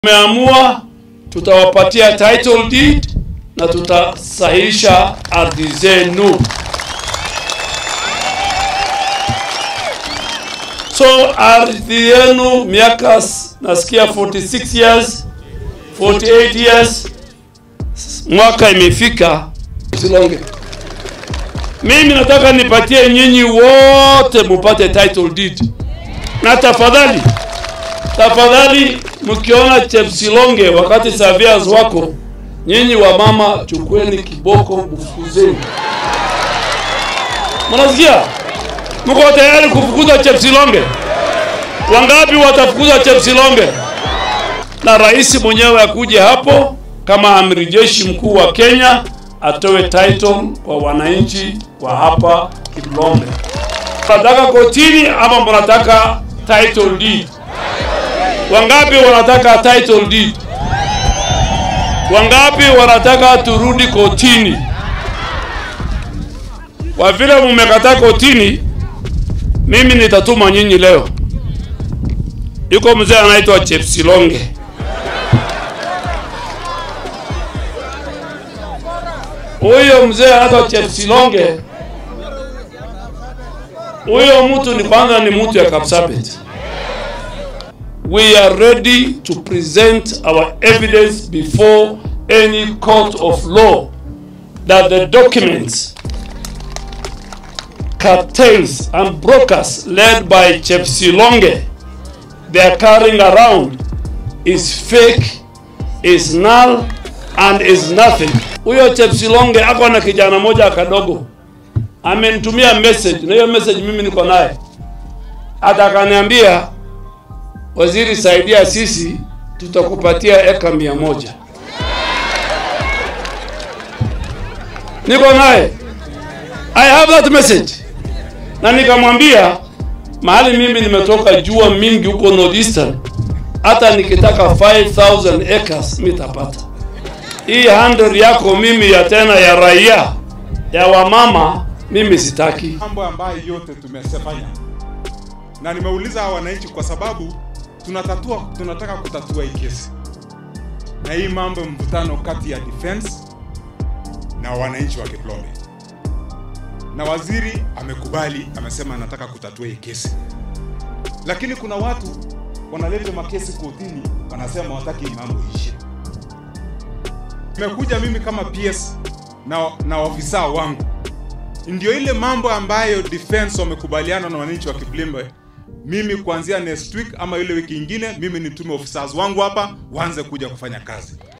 Tumeamua tutawapatia title deed na tutasahihisha ardhi zenu. So ardhi yenu miaka s- nasikia 46 years 48 years, mwaka imefika Silonge. Mimi nataka nipatie nyinyi wote mupate title deed, na tafadhali tafadhali, mkiona Chepsilonge wakati surveyors wako, nyinyi wa mama, chukueni kiboko, mfukuzeni. Mnasikia? Mko tayari kufukuza Chepsilonge? Wangapi watafukuza Chepsilonge? Na rais mwenyewe akuje hapo kama amiri jeshi mkuu wa Kenya atoe title kwa wananchi wa hapa Kiblombe. Mnataka kotini ama mnataka title deed? Wangapi wanataka title deed? Wangapi wanataka turudi kotini? Kwa vile mmekataa kotini, mimi nitatuma nyinyi leo. Yuko mzee anaitwa Chepsilonge. Huyo mzee anaitwa Chepsilonge. Huyo mtu ni kwanza ni mtu ya Kapsabet. We are ready to present our evidence before any court of law that the documents, cartels and brokers led by Chepsilonge they are carrying around is fake, is null and is nothing. Huyo Chepsilonge ako na kijana moja kadogo amenitumia message, na hiyo message mimi niko naye, hata akaniambia waziri, saidia sisi, tutakupatia eka mia moja. Niko naye, I have that message, na nikamwambia mahali mimi nimetoka jua mingi huko northeastern, hata nikitaka 5000 acres mitapata. Hii 100 yako mimi ya tena ya raia ya wamama mimi sitaki. mambo ambayo yote tumesefanya na nimeuliza hawa wananchi kwa sababu tunatatua tunataka kutatua hii kesi na hii mambo mvutano kati ya defense na wananchi wa Kiplombe, na waziri amekubali, amesema anataka kutatua hii kesi, lakini kuna watu wanaleta makesi kotini, wanasema wataki hii mambo ishe. Nimekuja mimi kama PS na, na ofisa wangu ndio ile mambo ambayo defense wamekubaliana na wananchi wa Kiblembe. Mimi kuanzia next week ama ile wiki ingine, mimi nitume officers wangu hapa waanze kuja kufanya kazi.